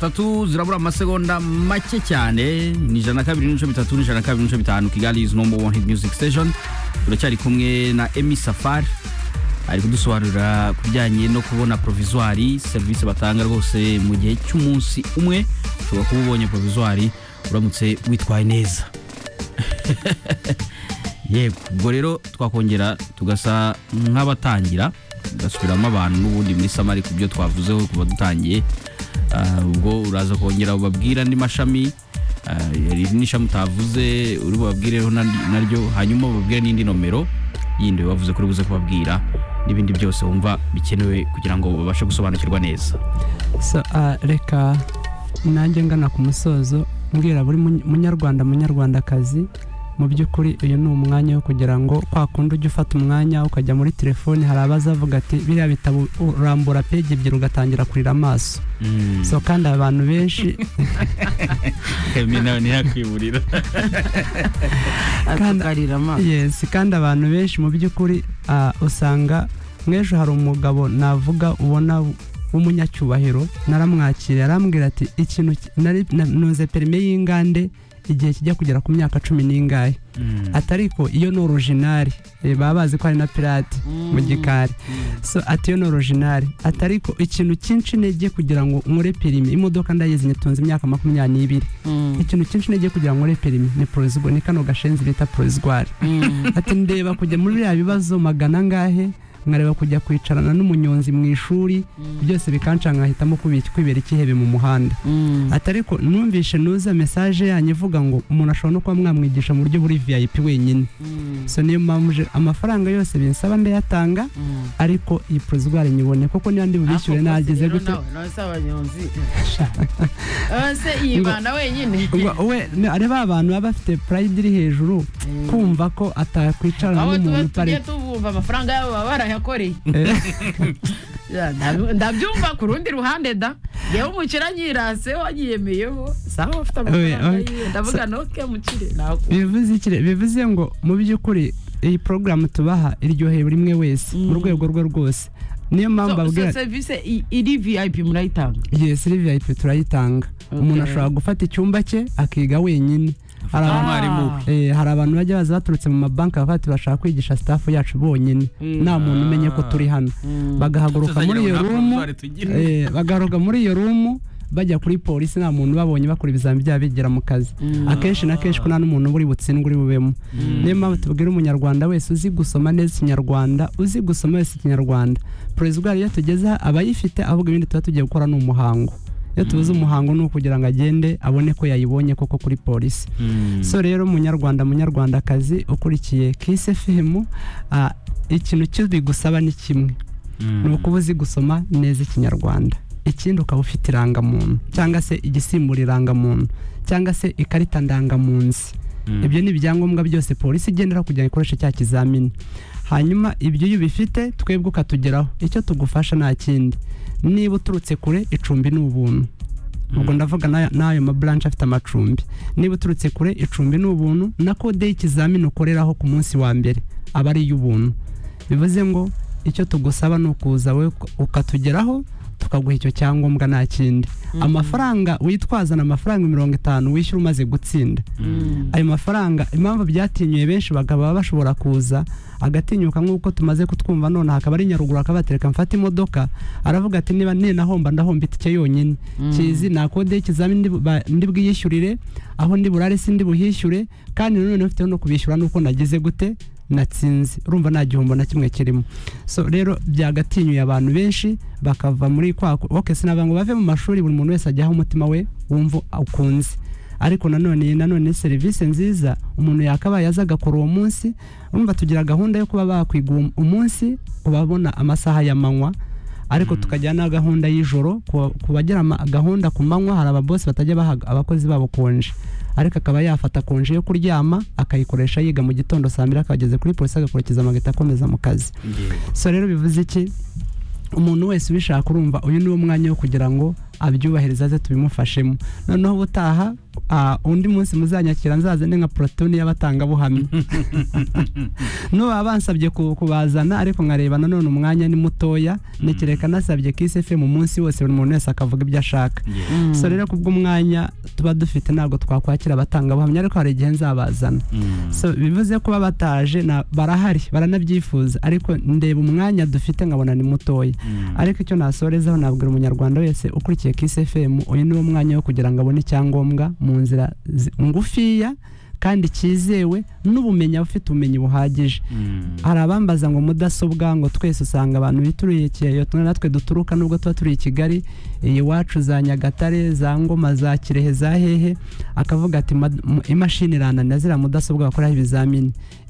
atatu zirabura amasegonda make cyane ni ijana na kabiri n'ibice bitatu n'ijana na kabiri n'ibice bitanu kigali is number one hit music station turacyari kumwe na emi safari ari kudusobanurira ku bijyanye no kubona provizwari serivisi batanga rwose mu gihe cy'umunsi umwe ushobora kuba ubonye provizwari uramutse witwaye neza yego ubwo rero twakongera tugasa nk'abatangira tugasubiramo abantu n'ubundi muri samari ku byo twavuzeho kuba dutangiye Ah, ubwo uraza kongera ubabwira andi mashami ah, hari n'ishami utavuze uri bubabwireho na- naryo hanyuma ubabwire n'indi nomero yindi bavuze ko uri buze kubabwira n'ibindi byose wumva bikenewe kugira ngo babashe gusobanukirwa neza so ah, reka nanjye ngana ku musozo mbwira buri muny- munyarwanda munyarwandakazi mu by'ukuri uyu ni umwanya wo kugira ngo kwa kundi ujya ufata umwanya ukajya muri telefoni hari abazavuga ati biriya bitabo urambura peji ebyiri ugatangira kurira amaso so kandi abantu benshi Emi nawe ntiyakwiburira Kandi- atukarira amaso yes kandi abantu benshi mu by'ukuri ah, usanga nk'ejo hari umugabo navuga ubona w'umunyacyubahiro naramwakiriye arambwira ati ikintu ki- nari- na- nuze perime y'ingande igihe kijya kugera ku myaka cumi n'ingahe ati ariko iyo ni orojinari eh, baba bazi ko ari na pirate mu gikari so ati iyo ni orojinari ati ariko ikintu cyinshi intege kugira ngo nkore perime imodoka ndayizi nyitunze imyaka makumyabiri n'ibiri ikintu cyinshi intege kugira ngo nkore perime ni porozigwa ni kano gashenzi bita porozigwari ati ndeba kujya muri biriya bibazo magana angahe nkareba kujya kwicarana n'umunyonzi mu ishuri byose bikanca nkahitamo kubi- kwibera ikihebe mu muhanda ati ariko numvishe nuza mesaje yanyu ivuga ngo umuntu ashobora no kuba mwamwigisha mu buryo buri vip wenyine so niyo mpamvu je- amafaranga yose binsaba ndayatanga ariko iyi porozigwari nyibone kuko niba ndi bubishyure nageze gutyo nose abanyonzi nose yibana wenyine Ngo we ni- ari ba bantu baba bafite pride iri hejuru kumva ko atakwicarana aho tuba n'umuntu tujye utari tubumva amafaranga yabo baba barayakoreye Ya, ndabi- ndabyumva ku rundi ruhande da yewe umukira nyirase wanyiyemeyeho sawa ufite amafaranga Oya, oya. yiwe ndavuga noke mukire nakubona bivuze iki re- bivuze ngo mu by'ukuri iyi porogaramu tubaha iryoheye buri umwe wese mu rwego rwe rwose niyo mpamvu babwira serivisi i- iri vip murayitanga yes iri vip turayitanga umuntu Okay. ashobora gufata icyumba cye akiga wenyine hari abantu umwarimu Ah. Eh, hari abantu bajya baza baturutse mu mabanki bakavuga ati bashaka kwigisha sitafu yacu bonyine Mm. nta muntu umenye ko turi hano bagahaguruka muri iyo rumu eh, bagaruka muri iyo rumu bajya kuri polisi nta muntu babonye bakora ibizami byabo bigira mu kazi akenshi na kenshi ko nta n'umuntu uba uri butsindwe uri bubemo niyo mpamvu tubwira umunyarwanda wese uzi gusoma neza ikinyarwanda uzi gusoma wese ikinyarwanda porezida iyo tugeze aha aba ayifite ahubwo ibindi tuba tugiye gukora ni umuhango iyo tubuze umuhango ni ukugira ngo agende abone ko yayibonye koko kuri polisi so rero munyarwanda munyarwandakazi ukurikiye kisi femu ikintu kibigusaba ni kimwe ni ukuba uzi gusoma neza ikinyarwanda ikindi ukaba ufite irangamuntu cyangwa se igisimbura irangamuntu cyangwa se ikarita ndangamunsi ibyo ni ibyangombwa byose polisi igendera kugira ngo ikoreshe cya kizamini hanyuma ibyo iyo ubifite twebwe ukatugeraho icyo tugufasha nta kindi niba uturutse kure icumbi ni ubuntu ubwo ndavuga n'aya- n'ayo maburanshi afite amacumbi niba uturutse kure icumbi ni ubuntu na kode y'ikizamini ukoreraho ku munsi wa mbere aba ari iy'ubuntu bivuze ngo icyo tugusaba ni ukuza wowe uka- ukatugeraho tukaguha icyo cyangombwa nta kindi amafaranga witwazana amafaranga mirongo itanu wishyura umaze gutsinda ayo mafaranga impamvu byatinyuye benshi bakaba bashobora kuza agatinyuka nk'uko tumaze kutwumva none hakaba ari nyaruguru akabatereka mfata imodoka aravuga ati niba ninahomba ndahomba itike yonyine kizi nakode y'ikizamini ndi bu- ba- ndi bwiyishyurire aho ndi burare si ndi buhishyure kandi nanone ufiteho no kubishyura nuko nagize gute natsinze urumva nta gihombo na kimwe kirimo so rero byagatinyuye abantu benshi bakava muri kwa ok sinavuga ngo bave mu mashuri buri muntu wese ajyaho umutima we wumva ukunze ariko nanone iyi nanone ni serivisi nziza umuntu yakabaye aza agakora uwo munsi urumva tugira gahunda yo kuba bakwiga uwo- umunsi ku babona amasaha y'amanywa ariko tukajya na gahunda y'ijoro ku- ku bagira ama- gahunda ku manywa hari ababosi batajya baha abakozi babo konje ariko akaba yafata konje yo kuryama akayikoresha yiga mu gitondo saa mbiri akaba ageze kuri polisi agakurikiza amageta akomeza mu kazi so rero bivuze iki umuntu wese ubishaka urumva uyu niwo mwanya wo kugira ngo abyubahiriza aze tubimufashemo noneho ubutaha ah, undi munsi muzanyakira nzazane nka porotoni y'abatangabuhamya n'ubu bansabye ku- kubazana ariko nkareba nanone umwanya ni mutoya ntekereka nasabye kisi mu munsi wose buri muntu wese akavuga ibyo ashaka so rero kubw'umwanya tuba dufite ntabwo twakwakira abatangabuhamya ariko hari igihe nzabazana so bivuze kuba bataje na- barahari baranabyifuza ariko ndeba umwanya dufite nkabona ni mutoya ariko icyo nasorezaho nabwira umunyarwanda wese ukurikiye Kiss FM uyu niwo mwanya wo kugira ngo abone icyangombwa mu nzira zi- ngufiya kandi cyizewe n'ubumenyi aba ufite ubumenyi buhagije hari abambaza ngo mudasobwa ngo twese usanga abantu bituriye kiyoyo natwe duturuka nubwo tuba turi i kigali iwacu za nyagatare za ngoma za kirehe za hehe akavuga ati "Ma- mu- imashini irananira ziriya mudasobwa bakoraho ibizamini